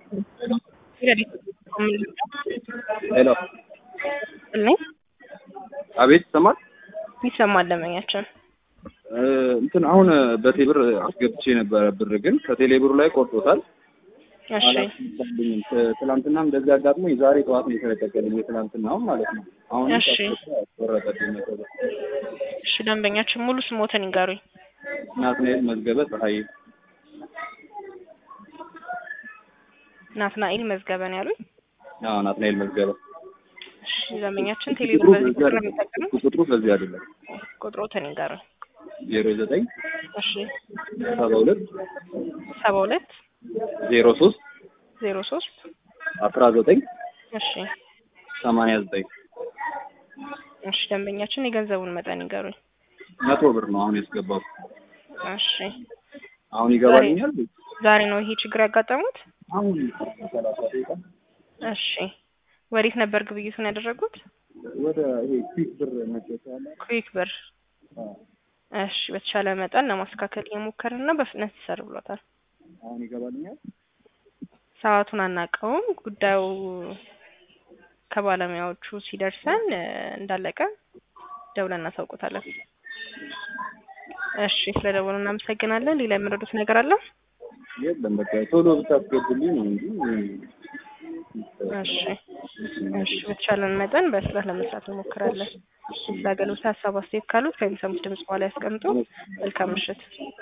ሄሎ እልኝ አቤት ይሰማል ይሰማል። ደንበኛችን እ እንትን አሁን በቴብር አስገብቼ ነበረ ብር ግን ከቴሌብሩ ላይ ቆርጦታል። እሺ አላስመጣልኝም። ት- ትናንትናም እንደዚህ አጋጥሞኝ ዛሬ ጠዋት ነው የተለቀቀልኝ የትናንትናው ማለት ነው። አሁን እሺ። ቆረጠልኝ መሰለኝ። እሺ ደንበኛችን ሙሉ ስሞትን ይንገሩኝ። ናትናኤል መዝገበ ፀሐይ ናትናኤል መዝገበን ያሉኝ። አዎ ናትናኤል መዝገበ እሺ ደንበኛችን ቁጥሩ ቴሌብር በዚህ በዚህ ቁጥር ነው አይደለም። የሚጠቀሙት። ቁጥሩ በዚህ አይደለም። ቁጥሮትን ይንገሩኝ። ዜሮ ዘጠኝ እሺ ሰባ ሁለት ሰባ ሁለት ዜሮ ሶስት ዜሮ ሶስት አስራ ዘጠኝ እሺ ሰማንያ ዘጠኝ እሺ ደንበኛችን የገንዘቡን መጠን ይንገሩኝ። መቶ ብር ነው አሁን ያስገባው። እሺ አሁን ይገባልኛል። ዛሬ ነው ይሄ ችግር ያጋጠሙት? አሁን ሰላሳ ደቂቃ እሺ ወዴት ነበር ግብይቱን ያደረጉት? ወደ ይሄ ፊት ብር መጨረሻ ላይ ኩዊክ ብር። እሺ በተቻለ መጠን ለማስተካከል እየሞከርን ነው። በፍጥነት ይሰር ብሎታል። አሁን ይገባልኛል። ሰዓቱን አናውቀውም። ጉዳዩ ከባለሙያዎቹ ሲደርሰን እ፣ እንዳለቀ ደውለን እናሳውቆታለን። እሺ ስለደወሉ እናመሰግናለን። ሌላ የምረዱት ነገር አለ? የለም በቃ ቶሎ ብታስገቡልኝ ነው እንጂ እሺ እሺ በተቻለን መጠን በፍጥነት ለመስራት እንሞክራለን። ለአገልግሎት ሀሳብ አስተያየት ካሉት ከሚሰሙት ድምጽ በኋላ ያስቀምጡ። መልካም ምሽት።